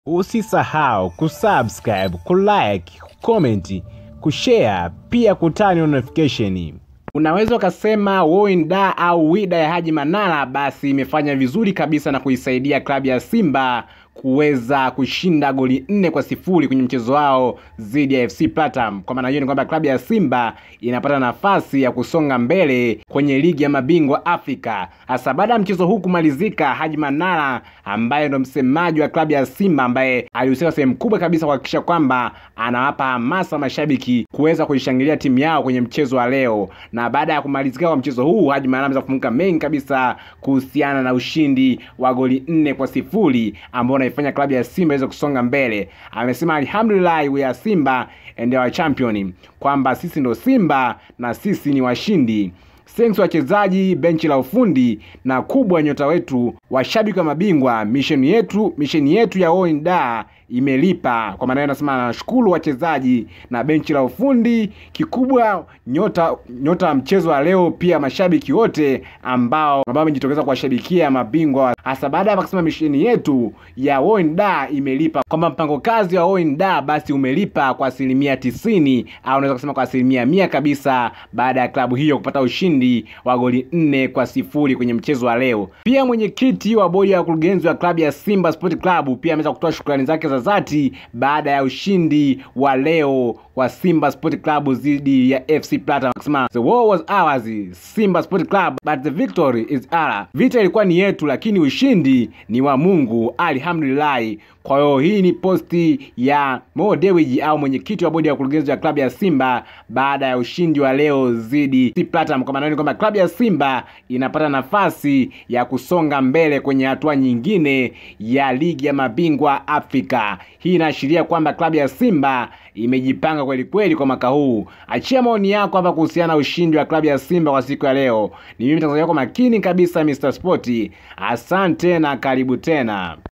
Usisahau kusubscribe, kulike, kucomment, kushare pia kutani notification. Unaweza ukasema Woinda au Wida ya Haji Manara basi imefanya vizuri kabisa na kuisaidia klabu ya Simba kuweza kushinda goli nne kwa sifuri kwenye mchezo wao dhidi ya FC Platinum. Kwa maana hiyo ni kwamba klabu ya Simba inapata nafasi ya kusonga mbele kwenye ligi ya mabingwa Afrika. Hasa baada ya mchezo huu kumalizika, Haji Manara ambaye ndo msemaji wa klabu ya Simba ambaye alihusika sehemu kubwa kabisa kuhakikisha kwamba anawapa hamasa mashabiki kuweza kuishangilia timu yao kwenye mchezo wa leo. Na baada ya kumalizika kwa mchezo huu, Haji Manara ameweza kufunguka mengi kabisa kuhusiana na ushindi wa goli nne kwa sifuri ambao unaifanya klabu ya Simba iweze kusonga mbele. Amesema alhamdulillah, we are Simba and our champion, kwamba sisi ndo Simba na sisi ni washindi. Thanks wachezaji, benchi la ufundi na kubwa nyota wetu, washabiki wa mabingwa. Misheni yetu misheni yetu ya Woinda imelipa. Kwa maana hiyo nasema nashukuru wachezaji na benchi la ufundi, kikubwa nyota nyota wa mchezo wa leo, pia mashabiki wote ambao ambao wamejitokeza kuwashabikia mabingwa, hasa baada ya kusema misheni yetu ya Woinda imelipa, kwamba mpango kazi wa Woinda basi umelipa kwa asilimia tisini au unaweza kusema kwa asilimia mia kabisa, baada ya klabu hiyo kupata ushindi wa goli nne kwa sifuri kwenye mchezo wa leo. Pia mwenyekiti wa bodi ya wakurugenzi wa klabu ya Simba Sport Club pia ameweza kutoa shukrani zake za dhati baada ya ushindi wa leo wa Simba Sport Club dhidi ya FC Platinum, akisema the war was ours Simba Sport Club but the victory is ours. Vita ilikuwa ni yetu, lakini ushindi ni wa Mungu, alhamdulillah. Kwa hiyo hii ni posti ya Mo Dewji au mwenyekiti wa bodi ya wakurugenzi wa klabu ya Simba baada ya ushindi wa leo dhidi ya Platinum. Kwa maana ni kwamba klabu ya Simba inapata nafasi ya kusonga mbele kwenye hatua nyingine ya ligi ya mabingwa Afrika. Hii inaashiria kwamba klabu ya Simba imejipanga kweli kweli kwa mwaka huu. Achia maoni yako hapa kuhusiana na ushindi wa klabu ya Simba kwa siku ya leo. Ni mimi mtangazaji wako makini kabisa Mr. Sport. Asante na karibu tena.